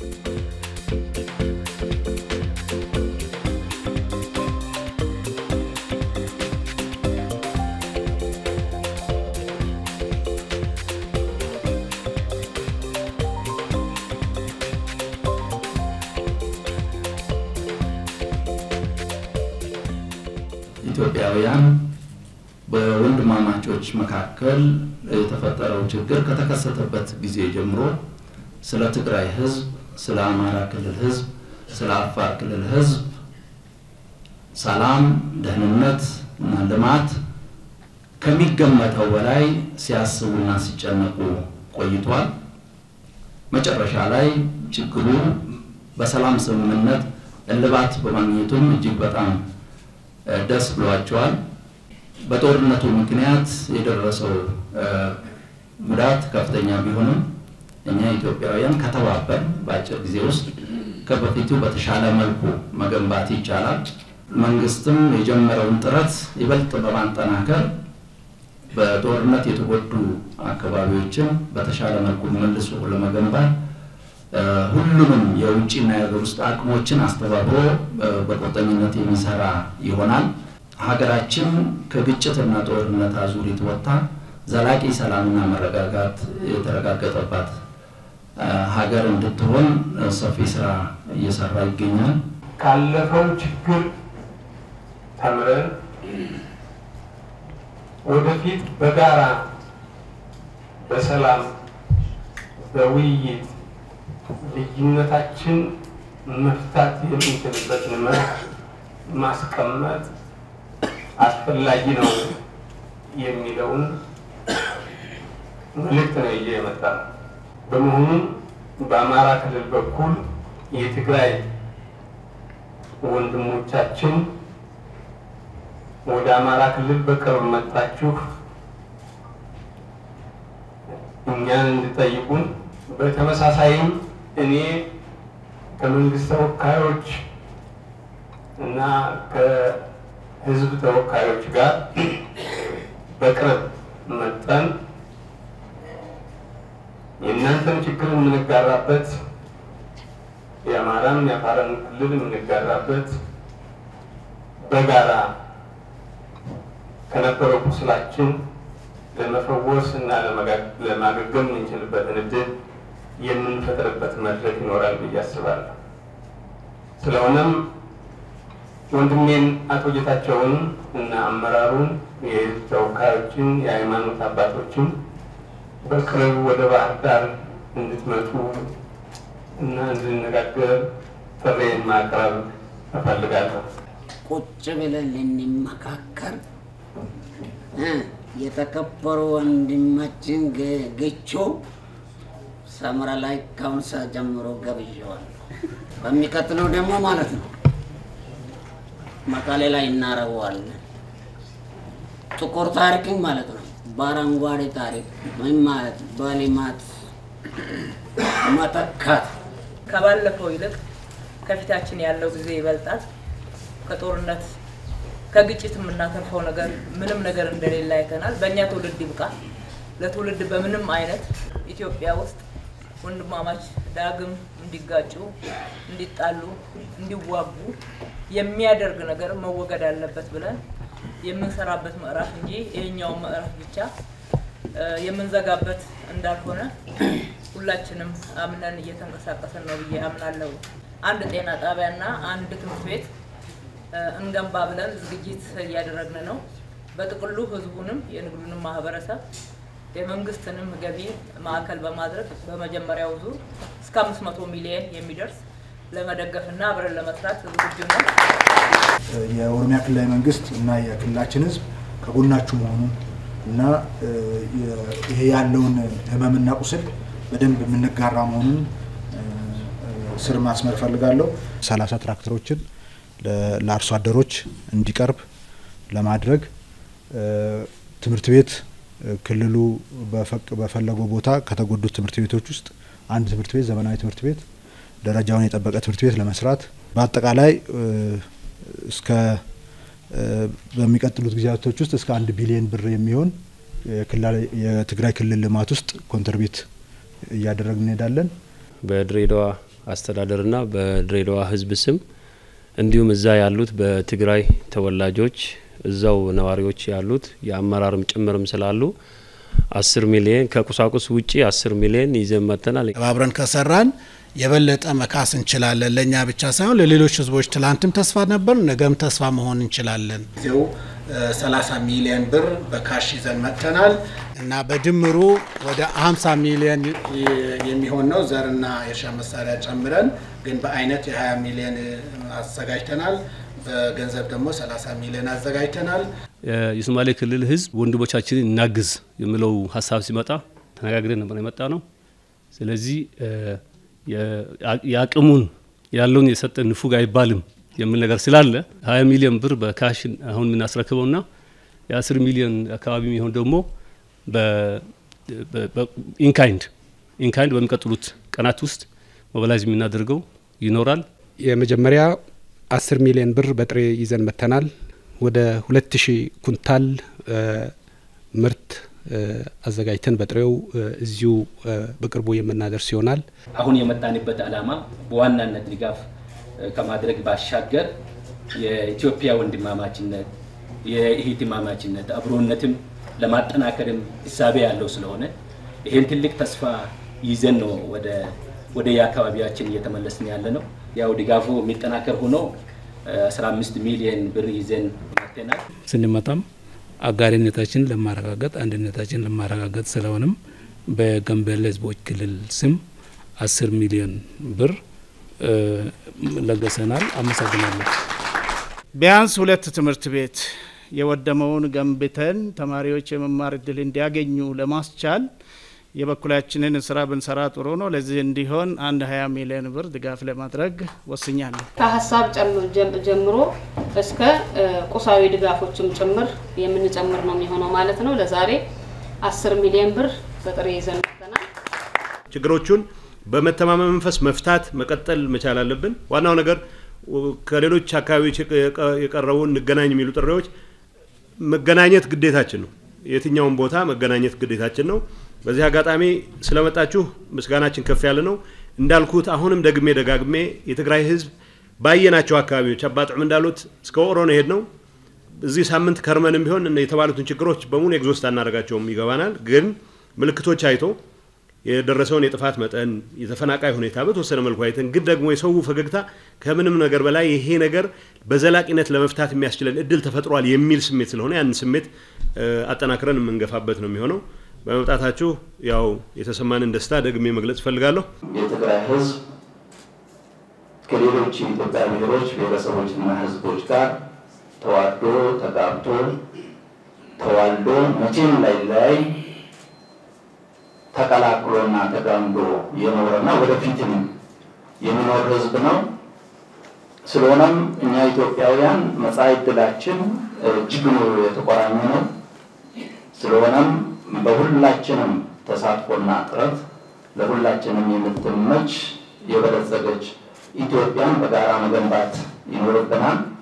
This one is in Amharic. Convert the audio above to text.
ኢትዮጵያውያን በወንድማማቾች መካከል የተፈጠረው ችግር ከተከሰተበት ጊዜ ጀምሮ ስለ ትግራይ ሕዝብ፣ ስለ አማራ ክልል ሕዝብ፣ ስለ አፋር ክልል ሕዝብ ሰላም፣ ደህንነት እና ልማት ከሚገመተው በላይ ሲያስቡና ሲጨነቁ ቆይቷል። መጨረሻ ላይ ችግሩ በሰላም ስምምነት እልባት በማግኘቱም እጅግ በጣም ደስ ብሏቸዋል። በጦርነቱ ምክንያት የደረሰው ጉዳት ከፍተኛ ቢሆንም እኛ ኢትዮጵያውያን ከተባበር በአጭር ጊዜ ውስጥ ከበፊቱ በተሻለ መልኩ መገንባት ይቻላል። መንግስትም የጀመረውን ጥረት ይበልጥ በማጠናከር በጦርነት የተጎዱ አካባቢዎችን በተሻለ መልኩ መልሶ ለመገንባት ሁሉንም የውጭና የሀገር ውስጥ አቅሞችን አስተባብሮ በቁርጠኝነት የሚሰራ ይሆናል። ሀገራችን ከግጭትና ጦርነት አዙሪት ወጥታ ዘላቂ ሰላምና መረጋጋት የተረጋገጠባት ሀገር እንድትሆን ሰፊ ስራ እየሰራ ይገኛል። ካለፈው ችግር ተምረን ወደፊት በጋራ በሰላም በውይይት ልዩነታችን መፍታት የምንችልበትን መርህ ማስቀመጥ አስፈላጊ ነው የሚለውን መልእክት ነው ይዤ የመጣ ነው። በመሆኑም በአማራ ክልል በኩል የትግራይ ወንድሞቻችን ወደ አማራ ክልል በቅርብ መጣችሁ እኛን እንድጠይቁን በተመሳሳይም እኔ ከመንግስት ተወካዮች እና ከህዝብ ተወካዮች ጋር በቅርብ መጠን የእናንተን ችግር የምንጋራበት የአማራን የአፋርን ክልል የምንጋራበት በጋራ ከነበረው ቁስላችን ለመፈወስ እና ለማገገም የምንችልበትን እድል የምንፈጥርበት መድረክ ይኖራል ብዬ አስባለሁ። ስለሆነም ወንድሜን አቶ ጌታቸውን እና አመራሩን፣ የህዝብ ተወካዮችን፣ የሃይማኖት አባቶችን በቅርብ ወደ ባህር ዳር እንድትመጡ እና እንድንነጋገር ጥሬን ማቅረብ እፈልጋለሁ። ቁጭ ብለን ልንመካከር የተከበሩ ወንድማችን ግቾ ሰምራ ላይ ከአሁን ሰዓት ጀምሮ ገብዣዋል። በሚቀጥለው ደግሞ ማለት ነው መቀሌ ላይ እናረገዋለን። ጥቁር ታሪክን ማለት ነው በአረንጓዴ ታሪክ ምን ማለት በልማት መተካት ከባለፈው ይልቅ ከፊታችን ያለው ጊዜ ይበልጣል። ከጦርነት ከግጭት የምናተርፈው ነገር ምንም ነገር እንደሌለ አይተናል። በእኛ ትውልድ ይብቃ። ለትውልድ በምንም አይነት ኢትዮጵያ ውስጥ ወንድማማች ዳግም እንዲጋጩ፣ እንዲጣሉ፣ እንዲዋጉ የሚያደርግ ነገር መወገድ አለበት ብለን የምንሰራበት ምዕራፍ እንጂ ይሄኛውን ምዕራፍ ብቻ የምንዘጋበት እንዳልሆነ ሁላችንም አምነን እየተንቀሳቀስን ነው ብዬ አምናለሁ። አንድ ጤና ጣቢያና አንድ ትምህርት ቤት እንገንባ ብለን ዝግጅት እያደረግን ነው። በጥቅሉ ህዝቡንም የንግዱንም ማህበረሰብ የመንግስትንም ገቢ ማዕከል በማድረግ በመጀመሪያው ዙር እስከ አምስት መቶ ሚሊየን የሚደርስ ለመደገፍና አብረን ለመስራት ዝግጁ ነው። የኦሮሚያ ክልላዊ መንግስት እና የክልላችን ህዝብ ከጎናችሁ መሆኑን እና ይሄ ያለውን ህመምና ቁስል በደንብ የምንጋራ መሆኑን ስር ማስመር እፈልጋለሁ። ሰላሳ ትራክተሮችን ለአርሶ አደሮች እንዲቀርብ ለማድረግ ትምህርት ቤት ክልሉ በፈለገው ቦታ ከተጎዱት ትምህርት ቤቶች ውስጥ አንድ ትምህርት ቤት ዘመናዊ ትምህርት ቤት ደረጃውን የጠበቀ ትምህርት ቤት ለመስራት በአጠቃላይ እስከ በሚቀጥሉት ጊዜያቶች ውስጥ እስከ አንድ ቢሊዮን ብር የሚሆን የትግራይ ክልል ልማት ውስጥ ኮንትሪቢዩት እያደረግን እንሄዳለን። በድሬዳዋ አስተዳደርና በድሬዳዋ ህዝብ ስም እንዲሁም እዛ ያሉት በትግራይ ተወላጆች እዛው ነዋሪዎች ያሉት የአመራርም ጭምርም ስላሉ አስር ሚሊየን ከቁሳቁስ ውጪ አስር ሚሊየን ይዘን መጥተናል። ተባብረን ከሰራን የበለጠ መካስ እንችላለን። ለእኛ ብቻ ሳይሆን ለሌሎች ህዝቦች ትላንትም ተስፋ ነበር፣ ነገም ተስፋ መሆን እንችላለን። ጊዜው 30 ሚሊዮን ብር በካሽ ይዘን መጥተናል እና በድምሩ ወደ 50 ሚሊዮን የሚሆን ነው ዘርና የእርሻ መሳሪያ ጨምረን፣ ግን በአይነት የ20 ሚሊዮን አዘጋጅተናል። በገንዘብ ደግሞ 30 ሚሊዮን አዘጋጅተናል። የሶማሌ ክልል ህዝብ ወንድሞቻችንን እናግዝ የሚለው ሀሳብ ሲመጣ ተነጋግረን ነበር የመጣ ነው። ስለዚህ የአቅሙን ያለውን የሰጠ ንፉግ አይባልም የሚል ነገር ስላለ 20 ሚሊዮን ብር በካሽ አሁን የምናስረክበውና የ10 ሚሊዮን አካባቢ የሚሆን ደግሞ ኢንካይንድ ኢንካይንድ በሚቀጥሉት ቀናት ውስጥ ሞባላይዝ የምናደርገው ይኖራል። የመጀመሪያ 10 ሚሊዮን ብር በጥሬ ይዘን መጥተናል። ወደ 2000 ኩንታል ምርት አዘጋጅተን በጥሬው እዚሁ በቅርቡ የምናደርስ ይሆናል። አሁን የመጣንበት ዓላማ በዋናነት ድጋፍ ከማድረግ ባሻገር የኢትዮጵያ ወንድማማችነት የእህትማማችነት አብሮነትም ለማጠናከርም እሳቤ ያለው ስለሆነ ይህን ትልቅ ተስፋ ይዘን ነው ወደ ወደ የአካባቢያችን እየተመለስን ያለ ነው። ያው ድጋፉ የሚጠናከር ሆኖ 15 ሚሊዮን ብር ይዘን መጥተናል። ስንመጣም አጋሪነታችን ለማረጋገጥ አንድነታችን ለማረጋገጥ ስለሆነም በጋምቤላ ሕዝቦች ክልል ስም 10 ሚሊዮን ብር ለገሰናል። አመሰግናለሁ። ቢያንስ ሁለት ትምህርት ቤት የወደመውን ገንብተን ተማሪዎች የመማር እድል እንዲያገኙ ለማስቻል የበኩላችንን ስራ ብንሰራ ጥሩ ነው። ለዚህ እንዲሆን አንድ 20 ሚሊዮን ብር ድጋፍ ለማድረግ ወስኛለሁ። ከሀሳብ ጀምሮ እስከ ቁሳዊ ድጋፎችም ጭምር የምንጨምር ነው የሚሆነው ማለት ነው። ለዛሬ 10 ሚሊዮን ብር በጥሬ ይዘን መጥተናል። ችግሮቹን በመተማመን መንፈስ መፍታት መቀጠል መቻል አለብን። ዋናው ነገር ከሌሎች አካባቢዎች የቀረቡ እንገናኝ የሚሉ ጥሪዎች መገናኘት ግዴታችን ነው። የትኛውን ቦታ መገናኘት ግዴታችን ነው። በዚህ አጋጣሚ ስለመጣችሁ ምስጋናችን ከፍ ያለ ነው። እንዳልኩት አሁንም ደግሜ ደጋግሜ የትግራይ ሕዝብ ባየናቸው አካባቢዎች አባጥዕም እንዳሉት እስከ ወቅሮ ነው የሄድ ነው። እዚህ ሳምንት ከርመንም ቢሆን የተባሉትን ችግሮች በሙሉ ኤግዞስት አናደርጋቸውም ይገባናል። ግን ምልክቶች አይቶ የደረሰውን የጥፋት መጠን የተፈናቃይ ሁኔታ በተወሰነ መልኩ አይተን ግን ደግሞ የሰው ፈገግታ ከምንም ነገር በላይ ይሄ ነገር በዘላቂነት ለመፍታት የሚያስችለን እድል ተፈጥሯል የሚል ስሜት ስለሆነ ያንን ስሜት አጠናክረን የምንገፋበት ነው የሚሆነው። በመምጣታችሁ ያው የተሰማንን ደስታ ደግሜ መግለጽ እፈልጋለሁ። የትግራይ ህዝብ ከሌሎች የኢትዮጵያ ብሔሮች ብሔረሰቦችና ህዝቦች ጋር ተዋዶ ተጋብቶ ተዋልዶ መቼም ላይለያይ ተቀላቅሎና ተጋምዶ የኖረና ወደፊትም የሚኖር ህዝብ ነው። ስለሆነም እኛ ኢትዮጵያውያን መጻኢ ዕድላችን እጅግ የተቆራኘ ነው። ስለሆነም በሁላችንም ተሳትፎና ጥረት ለሁላችንም የምትመች የበለጸገች ኢትዮጵያን በጋራ መገንባት ይኖርብናል።